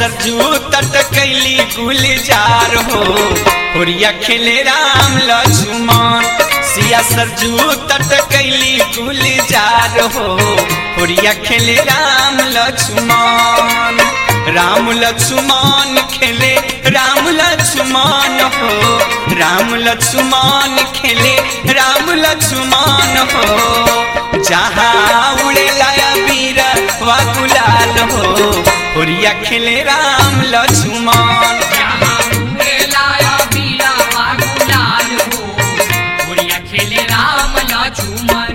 सरजू तट कैली गुलजार हो होरिया खेले राम लक्ष्मण सिया सरजू तट कैली गुलजार हो होरिया खेले राम लक्ष्मण राम लक्ष्मण खेले राम लक्ष्मण हो राम लक्ष्मण खेले राम लक्ष्मण हो जहाँ उड़े लाया वीर वा गुलाल हो होरिया खेले राम लक्ष्मण जहाँ उड़े लाया बीरा बागुलाल हो उड़िया खेले राम लक्ष्मण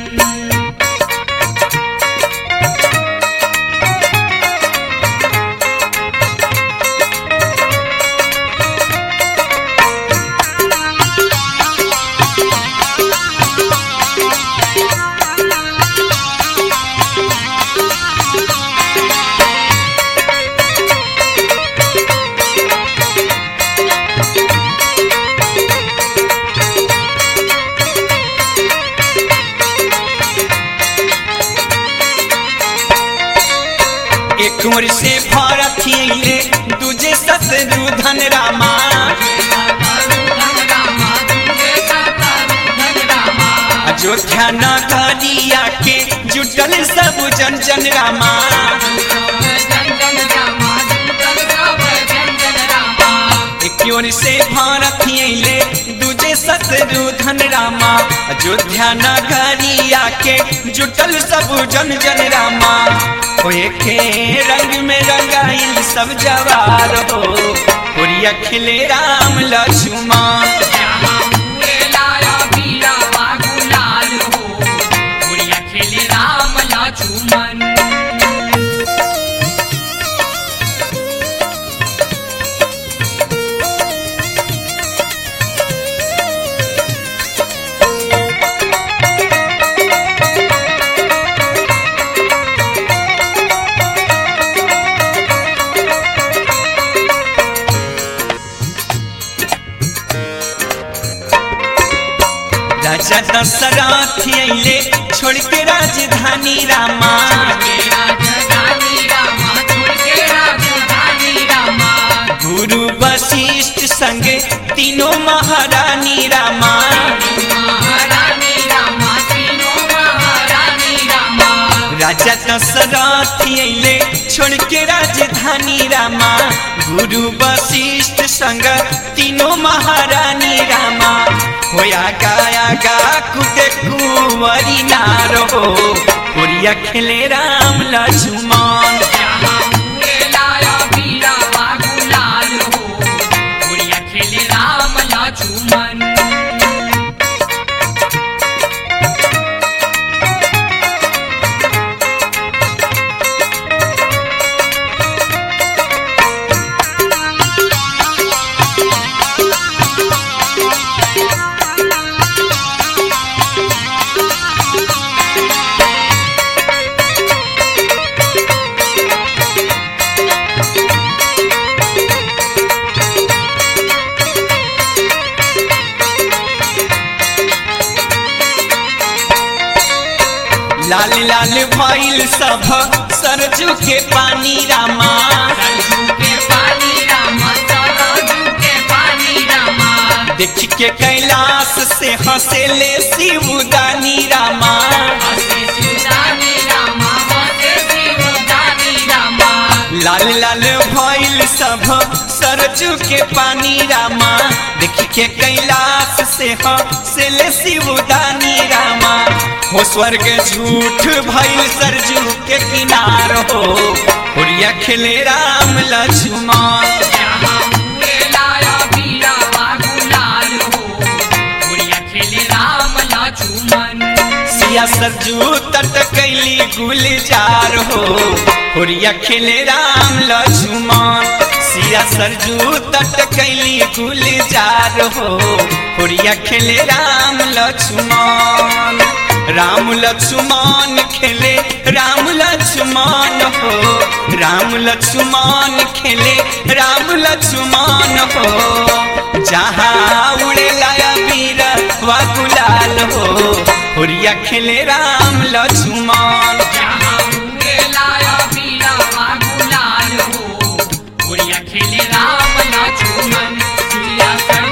एक ओर से भरत अइले दूजे शत्रु धन रामा अयोध्या नगरिया के जुटल सब जन जन रामा एक ओर से भारत अइले दूजे शत्रु धन रामा अयोध्या नगरिया के जुटल सब जन जन रामा होए के रंग में रंगाइल सब जवार हो होरिया खिले राम लक्ष्मण राम लक्ष्मण राजा दशरथ अइले छोड़ के राजधानी रामा गुरु वशिष्ठ संगे तीनों महारानी रामा राजा दशरथ अइले छोड़ के राजधानी रामा गुरु वशिष्ठ संग तीनों महारानी रामा होया गाया गा कुके कुंवरी नारो होरिया खेले राम लक्ष्मण राम लक्ष्मण लाल लाल भइल सब सरजू के पानी रामा देख के कैलाश से हंसेले शिवदानी रामा लाल लाल भइल सब सरजू के पानी रामा देख के कैलाश से हंसेले शिवदानी रामा हो स्वर्ग झूठ भइल सरजू के किनार हो होरिया खेले राम लक्ष्मण सिया सरजू तट कैली गुलजार हो होरिया खेले राम लक्ष्मण सिया सरजू तट कैली गुलजार हो होरिया खेले राम लक्ष्मण राम लक्ष्मण खेले राम लक्ष्मण हो राम लक्ष्मण खेले राम लक्ष्मण हो जहाँ उड़े लाया वीर वा गुलाल हो होरिया खेले राम लक्ष्मण खेले राम लक्ष्मण सिया संग